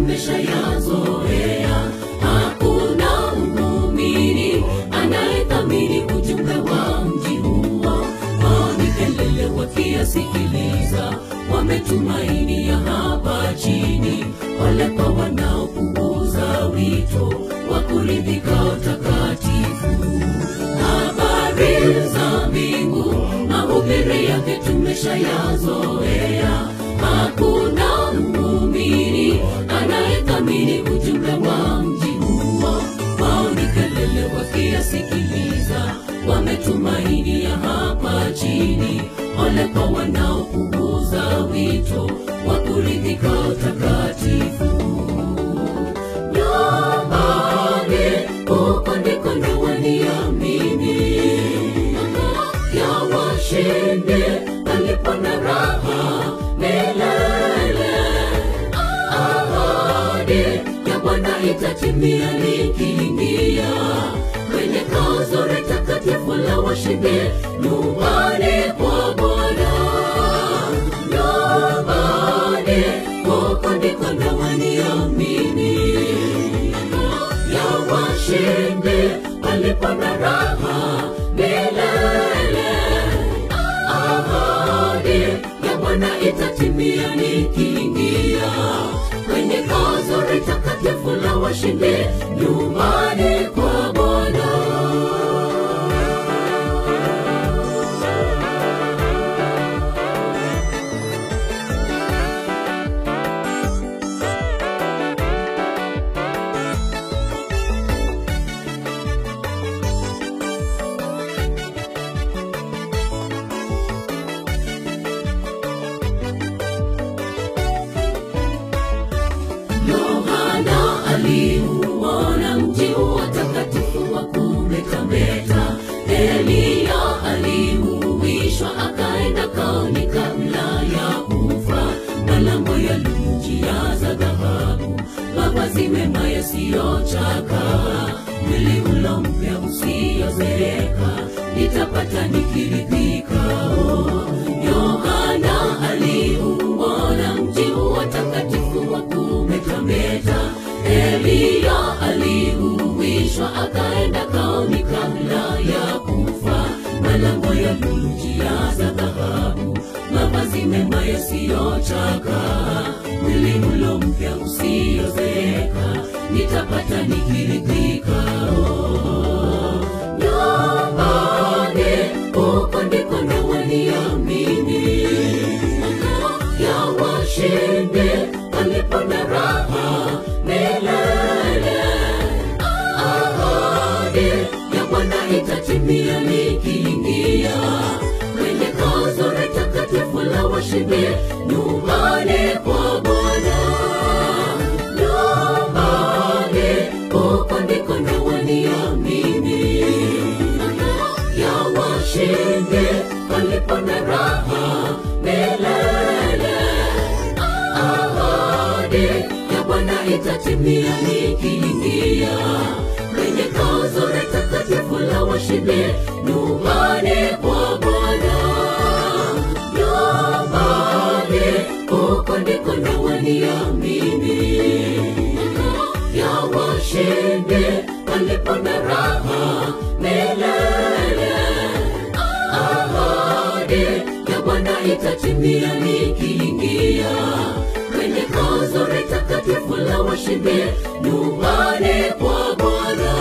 tumeshayazoea. Hakuna muumini anayethamini ujumbe wa mji huo, kwani kelele wakiyasikiliza wametumaini ya hapa chini, wale kwa wanaopuuza wito wa kuridhika utakatifu. Habari za mbingu, mahubiri yake tumeshayazoea. Hakuna muumini anayethamini ujumbe wa mji huo, wao ni kelele wakiyasikiliza, wametumaini ya hapa chini, ole kwa wanaopuuza wito wa kuridhika utakatifu nyumbani huko ndiko ndawaniamini ya washindi palipo na raha milele ahadi ya bwana itatimia likiingia kwenye kazore takatifu la washindi nyumbani kwa bwana nyumbani huko ndiko ndawaniamini ya washindi palipo na raha milele. Ahadi ya Bwana itatimia nikiingia kwenye kazuri takatifu la washindi nyumbani kwa Bwana. Yohana aliuona mji huo takatifu wa kumetameta. Eliya aliuishwa akaenda kaoni kabla ya kufa. Malango yalijijaza dhahabu, mavazi mema yasiyochakaa, mwili ulo mpya usiozeeka, nitapata nikiridhika. Oh, Yohana aliuona mji huo takatifu wa kumetameta. Eliya aliuishwa akaenda kaoni kabla ya kufa. Malango ya yalijijaza dhahabu, mavazi mema yasiyochakaa, mwili ulo mpya usiozeeka, nitapata nikiridhika. Oh, nyumbani huko ndiko ndawaniamini ya washindi palipo na raha milele. Ahadi ya Bwana itatimia nikiingia kwenye kazuri takatifu la washindi nyumbani kwa Bwana. Nyumbani huko ndiko ndawaniamini ya washindi palipo na raha milele. Ahadi ya Bwana itatimia nikiingia kwenye kazuri takatifu la washindi nyumbani kwa Bwana. Nyumbani huko ndiko ndawaniamini ya washindi palipo na raha milele. Ahadi ya Bwana itatimia nikiingia kwenye kazuri takatifu la washindi nyumbani kwa Bwana.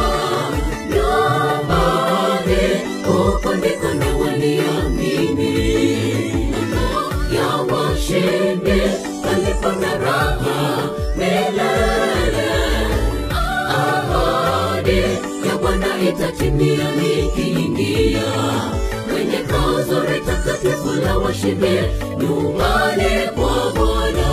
Nyumbani huko ndiko ndawaniamini ya washindi palipo na raha milele. Ahadi ya Bwana itatimia nikiingia kwenye kazuri takatifu la washindi nyumbani kwa Bwana.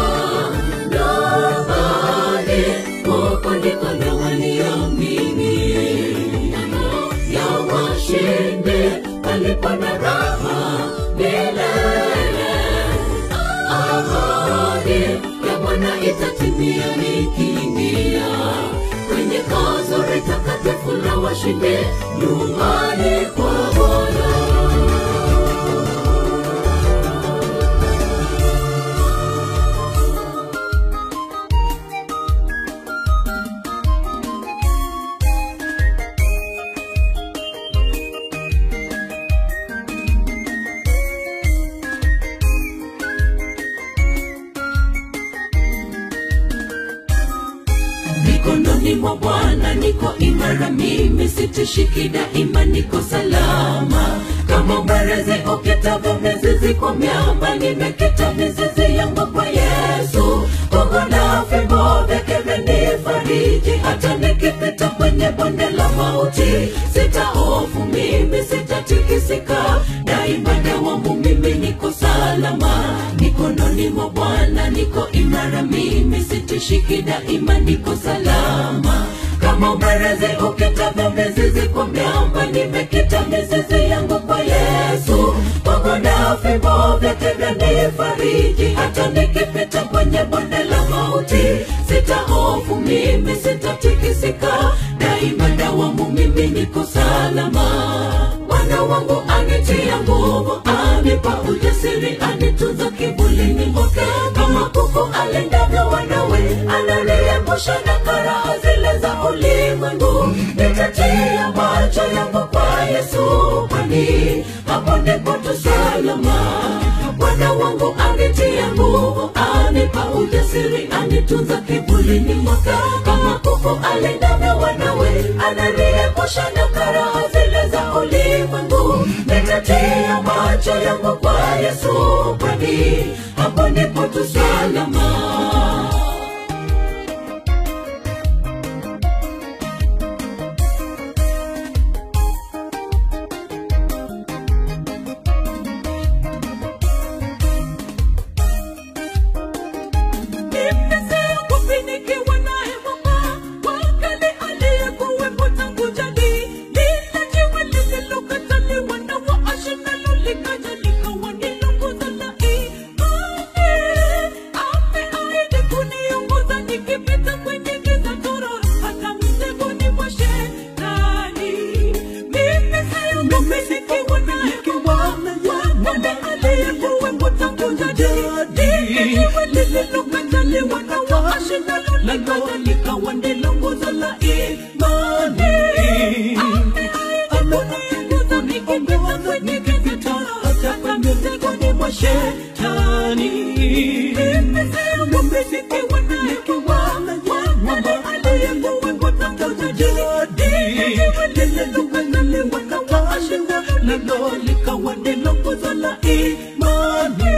Nyumbani huko ndiko ndawaniamini ya washindi palipo na raha milele. Ahadi ya Bwana itatimia nikiingia kwenye kazuri takatifu la washindi nyumbani kwa Bwana. mwa bwana niko imara mimi sitishiki daima niko salama kama mwerezi ukitavyo mizizi kwa miamba nimekita mizizi yangu kwa yesu gogo na fimbo vyake vyanifariji hata nikipita kwenye bonde la mauti sitahofu mimi sitatikisika daima dawamu mimi niko salama mikononi mwa bwana niko imara mimi sitishiki daima niko salama kama mwerezi ukitavyo mizizi kwa miamba nimekita mizizi yangu kwa yesu gogo na fimbo vyake vyanifariji hata nikipita kwenye bonde la mauti sitahofu mimi sitatikisika daima dawamu mimi niko salama bwana wangu anitia nguvu anipa ujasiri anitunza kivulini mwake kama kuku alindavyo wanawe ananiepusha na karaha zile za ulimwengu nitatia macho yangu kwa yesu kwani hapo ndipo tu salama bwana wangu anitia nguvu anipa ujasiri anitunza kivulini mwake kama kuku alindavyo wanawe ananiepusha na karaha zile za ulimwengu nitatia macho yangu kwa yesu kwani hapo ndipo tu salama Nimefanikiwa naye Mungu, wakati aliyekuwepo tangu jadi. Lile jiwe lililokataliwa na waashi nalo likaja likawa ni nguzo la imani. Ameahidi kuniongoza nikipita kwenye giza tororo, hata mtegoni mwa shetani. Mimi siogopi nikiwa naye Mungu, wakati aliyekuwepo tangu jadi. Lile jiwe lililokataliwa na waashi nalo likaja likawa ndilo nguzo la imani. Ameahidi kuniongoza kwenye giza tororo, hata mtegoni mwa shetani. Mimi siogopi nikiwa naye Mungu, wakati aliyekuwepo tangu jadi. Lile jiwe lililokataliwa na waashi nalo likawa ndilo nguzo la imani.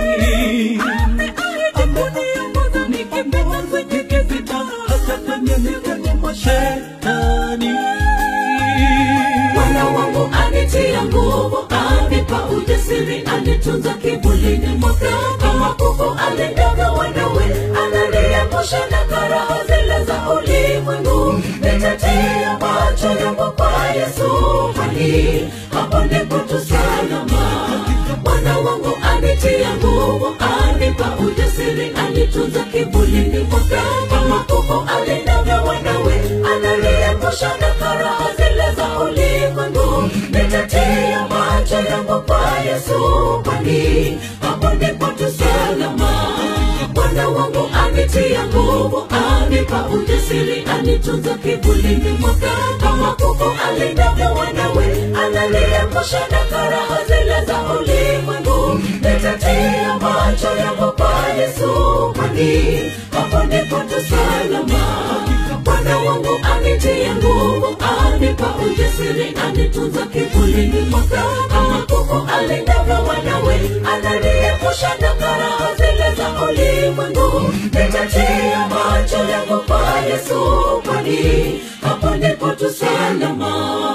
Bwana wangu anitia nguvu, anipa ujasiri, anitunza kivulini mwake kama kuku alindavyo wanawe, ananiepusha na karaha zile za ulimwengu. Nitatia macho yangu kwa Yesu, kwani hapo ndipo tu salama. Bwana wangu anitia nguvu, anipa ujasiri, anitunza kivulini mwake kama kuku alindavyo wanawe, ananiepusha na karaha zile za ulimwengu. Nitatia macho yangu kwa Yesu, kwani hapo ndipo tu salama. Bwana wangu anitia nguvu, anipa ujasiri, anitunza kivulini mwake kama kuku alindavyo wanawe, ananiepusha na karaha zile za ulimwengu. Nitatia macho yangu kwa Yesu, kwani hapo ndipo tu salama. Bwana wangu anitia nguvu, anipa ujasiri, anitunza kivulini mwake kama kuku alindavyo wanawe, ananiepusha na karaha zile za ulimwengu. Nitatia macho yangu kwa Yesu, kwani hapo ndipo tu salama.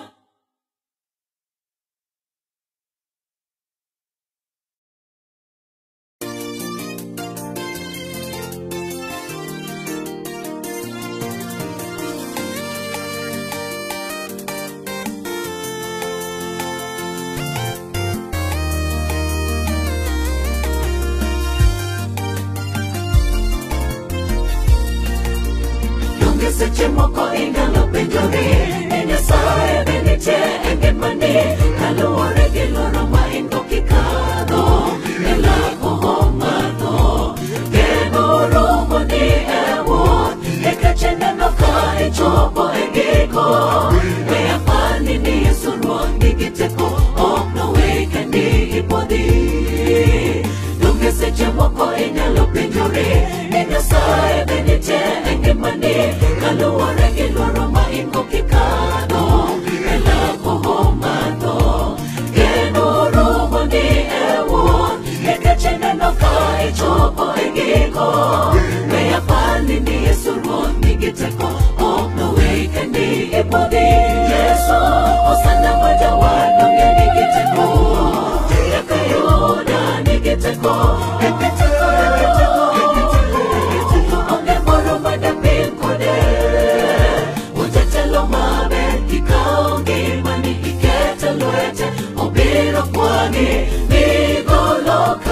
Donge seche moko inyalo penjori ni Nyasaye be nitie e ngimani kaluwore gi loro ma in go kikadho e lako madho geno romo ni e wuoth e keche neno ka ichopo e giko we apani ni Yesu ruoth nigi teko ok nowe kendi ipodhi donge seche moko inyalo penjori ni Nyasaye be nitie e ngimani kaluwore gi giteko egiteko onge moro madapim kode Ujatelo mabe kikao ngimani ikete lwete obiro kwangi nigoloka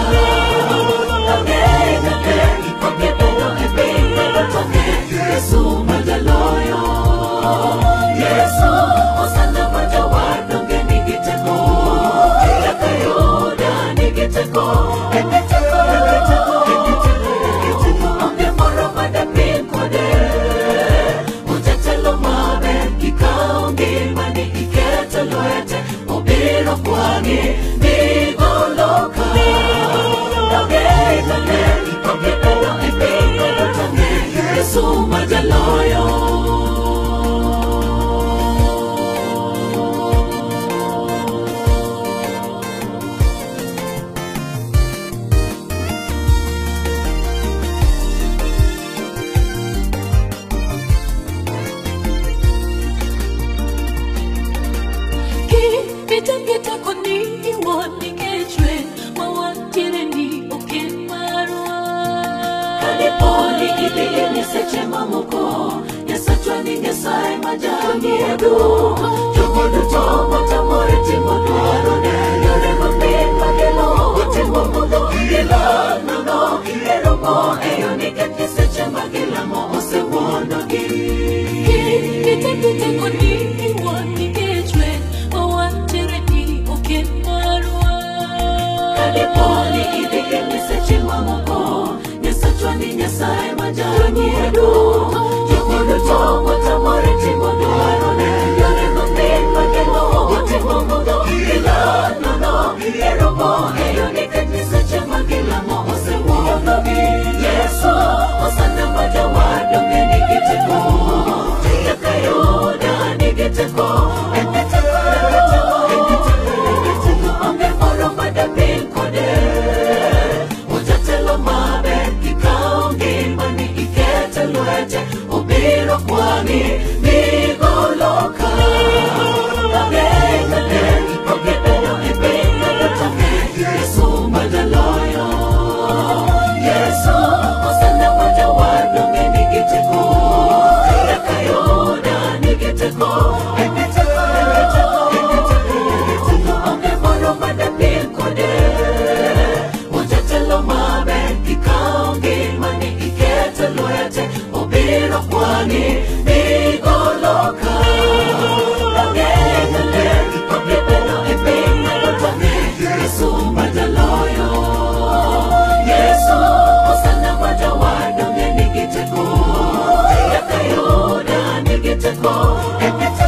Ang'e ng'e okebedo e piny magotonge Yesu majaloyo Yesu osana majawar donge nigi teko Kaka Yuda nigi teko Nigi teko, nigi teko, nigi teko, nigi teko Onge moro madapim kode Ujatelo maber kikawo ngimani iketo lwete obiro kwangi nigoloka Donge, donge, okebedo e piny magotonge Yesu majaloyo Kitapita koni iwoni kechwe mawantiere ni oken marwa Kaliponi idhi ni seche mamoko Nyasachwa ni Nyasaye ma jang'iedu Jogo duto motamore timo dwarone Yore mapin magelo otimo mudho Gilal nono eromo eyo nikech nyiseche ma gilamo osewuondogi Kitapita koni iwoni kechwe mawantiere ni oken marwa Kaliponi idhi ni seche mamoko Nyasachwa ni Nyasaye ma jang'iedu Jogo duto motamore timo dwarone Yore mapin magelo otimo mudho Gilal nono eromo eyo nikech nyiseche ma gilamo osewuondogi Yesu osana ma jawar donge nigi teko Kaka Yuda nigi teko Nigi teko, nigi teko, nigi teko, nigi teko Onge moro madapim kode Ujatelo maber kikawo ngimani iketo lwete obiro kwangi nigoloka Donge, donge, okebedo e piny magotonge Yesu majaloyo Yesu osana ma jawar donge nigi teko Kaka Yuda nigi teko Nigi teko, nigi teko, nigi teko, nigi teko Onge moro madapim kode Ujatelo maber kikawo ngimani iketo lwete obiro kwangi nigoloka Donge, donge, okebedo e piny magotonge Yesu majaloyo Yesu osana ma jawar donge nigi teko Kaka Yuda nigi teko Nigi teko